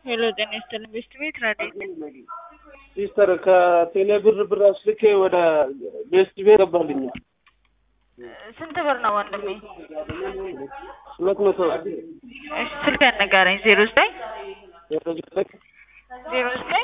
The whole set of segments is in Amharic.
ሄሎ ጤና ይስጥልኝ ቤስት ቤት ራዲዮ ሲስተር ከቴሌ ብር ብር አስልኬ ወደ ቤስት ቤት ገባልኝ ስንት ብር ነው ወንድሜ? ሁለት መቶ እሺ ስልክ ያነጋረኝ ዜሮ ዘጠኝ ዜሮ ዘጠኝ ዜሮ ዘጠኝ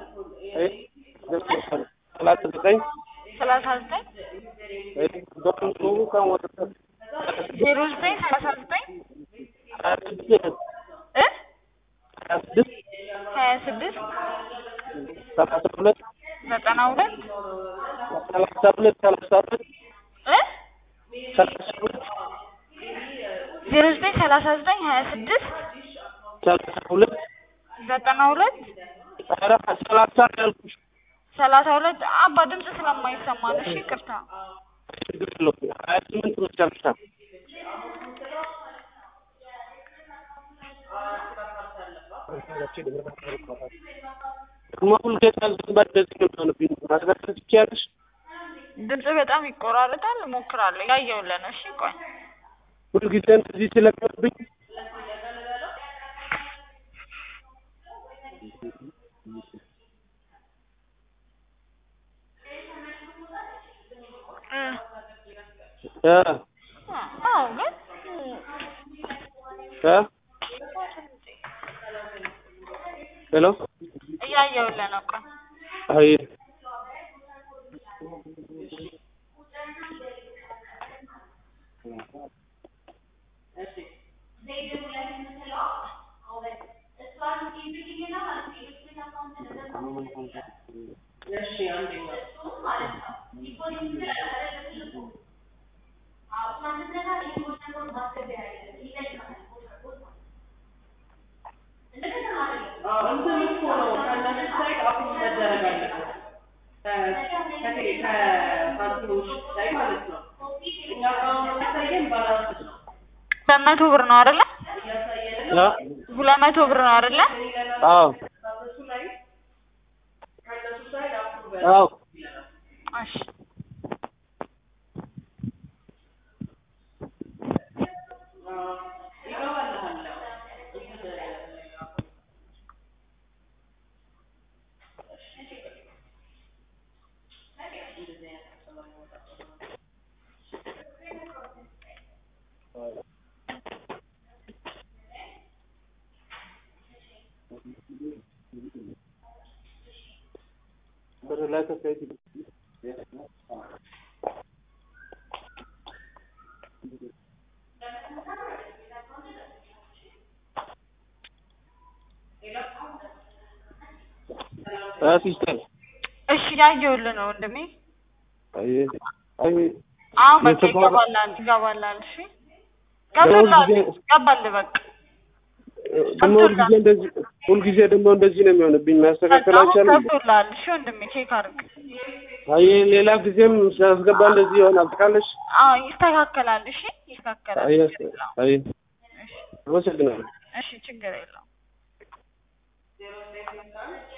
ሰላሳ ዘጠኝ ሰላሳ ዘጠኝ በምሱ ከወደ ዜሮ ዘጠኝ ሰላሳ ዘጠኝ ሀያ ስድስት እ ሀያ ስድስት ሀያ ስድስት ሰላሳ ሁለት ዘጠና ሁለት ሰላሳ ሁለት ሰላሳ ሁለት እ ሰላሳ ሁለት ዜሮ ዘጠኝ ሰላሳ ዘጠኝ ሀያ ስድስት ሰላሳ ሁለት ዘጠና ሁለት ኧረ ሰላሳ ያልኩሽ ሰላሳ ሁለት አባ ድምፅ ስለማይሰማ ነው። እሺ ይቅርታ። ችግር የለውም ሀያ ስምንት መጨረሻ ደግሞ ሁልጊዜ አልገባ እንደዚህ ነው የሚሆንብኝ ማስረዳት ትችያለሽ ድምፅ በጣም ይቆራረጣል። እሞክራለሁ። ያየሁልህ ነው። እሺ ቆይ ሁልጊዜ እንደዚህ ስለሚሆንብኝ እ እ አዎ ግን እ ሄሎ እያየሁልህ ነው። ቆይ አይ እንትን እኮ ነው ከእነሱ ሳይድ አፕሮች መደረግ አለበት። ከፓርቲዎች ላይ ማለት ነው። እኛ ጋር የሚያሳየን ባላንስ ነው ሁለት መቶ ብር ነው አይደለ? እ ሁለት መቶ ብር ነው አይደለ? አዎ ከእነሱ ላይ ከእነሱ ሳይድ አፕሮቭ አዎ እሺ ይገባልሃል። ብር ላይ ከሳይት እ ሲስተር እሺ ያየሁልህ ነው ወንድሜ። አይ አይ አሁን በቃ የተባለ- ይገባላል ይገባላል። እሺ ገብቶልሃል። ጊዜ- ገባልህ በቃ ደግሞ ሁልጊዜ እንደዚህ ሁልጊዜ ደግሞ እንደዚህ ነው የሚሆንብኝ ማስተካከል አሁን አይቻልም ገብቶልሃል። እሺ ወንድሜ ቼክ አድርግ። አይ ሌላ ጊዜም ሲያስገባ እንደዚህ ይሆናል ታውቃለሽ አዎ ይስተካከላል። እሺ ይስተካከላል። አይ ችግር የለውም። አይ እሺ አመሰግናለሁ እሺ ችግር የለውም።